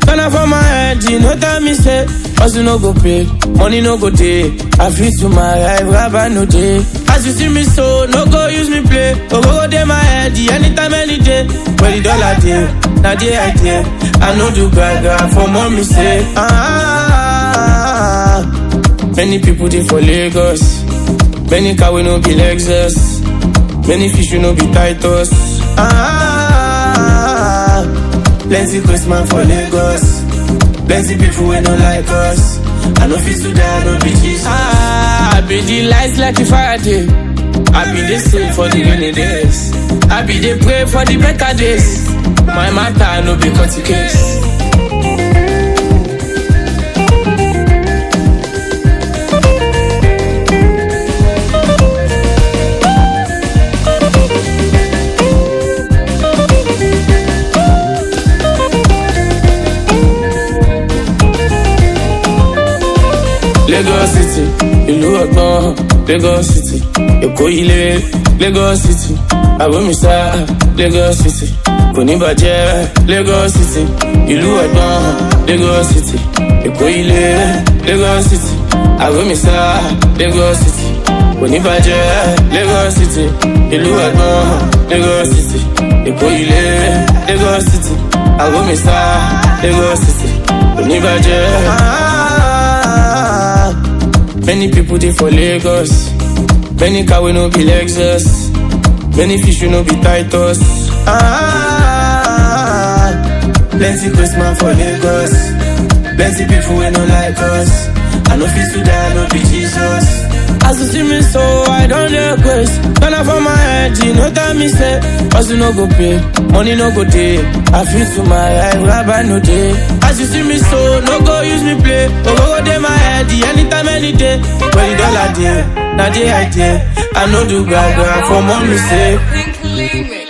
Ghana for my head, you know tell me say Hustle no go pay, money no go day I feel to my life, rabbi no day As you see me so, no go use me play Go go go day my head, the anytime, any day Where the dollar day, now the idea I know do gaga for mommy say ah, Many people they for Lagos Many car we no be Lexus Many fish we no be Titus ah, Plenty Christmas for Lagos Plenty people we no like us I know fit to die, no be Jesus ah, I be the lights like a Friday I be the same for the rainy days I be the pray for the better days My matter no be cut case Lagos City, ìlú ọgbọ́n, Lagos City, Èkó ilé, Lagos City, Àbómísá, Lagos City, kò ní bàjẹ́, Lagos City, ìlú ọgbọ́n, Lagos City, Èkó ilé, Lagos City, Àbómísá, Lagos City, kò ní bàjẹ́, Lagos City, ìlú ọgbọ́n, Lagos City, Èkó ilé, Lagos City, Àbómísá, Lagos City, kò ní bàjẹ́. Many people they for Lagos. Many car we no be Lexus. Many fish we no be Titus. Ah, plenty Christmas for Lagos. Plenty people we no like us. I know fit to die, no be Jesus. As you see me so, I don't request. Turn up for my head, you know tell me say, hustle no go pay, money no go day. I feel to my life, rabbi no day. As you see me so, no go use me play. Go go go day my head, the anytime, any day. When the dollar day, now the idea. I know do gaga for mommy say. Think Limit.